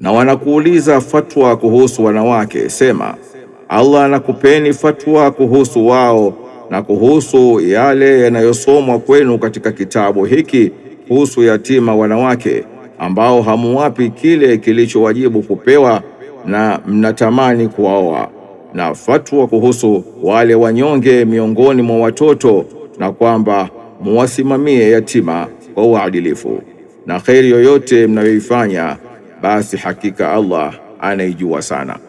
Na wanakuuliza fatwa kuhusu wanawake, sema Allah anakupeni fatwa kuhusu wao na kuhusu yale yanayosomwa kwenu katika kitabu hiki kuhusu yatima wanawake ambao hamuwapi kile kilichowajibu kupewa na mnatamani kuwaoa, na fatwa kuhusu wale wanyonge miongoni mwa watoto, na kwamba muwasimamie yatima kwa uadilifu, na kheri yoyote mnayoifanya, basi hakika Allah anaijua sana.